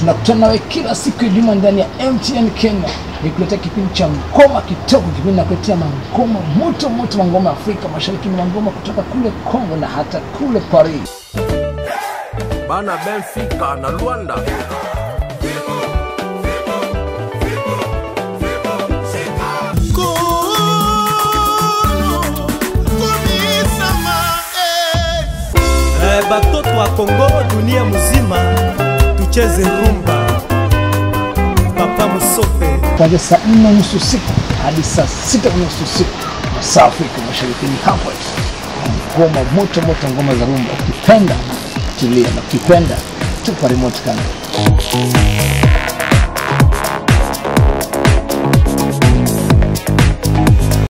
nakutana nawe kila siku ya juma ndani ya mtn kenya nikuletea kipindi cha ngoma kitoko kipindi nakuletea mangoma moto moto mangoma ya afrika mashariki na mangoma kutoka kule congo na hata kule paris bana benfica na luanda Eh, batoto wa kongo dunia mzima tucheze rumba papa musofe kuanzia saa nne na nusu usiku hadi saa sita na nusu usiku masaa afrika mashariki ni hapo tu. ngoma moto moto ngoma za rumba ukipenda tulia na ukipenda tupa remote kamera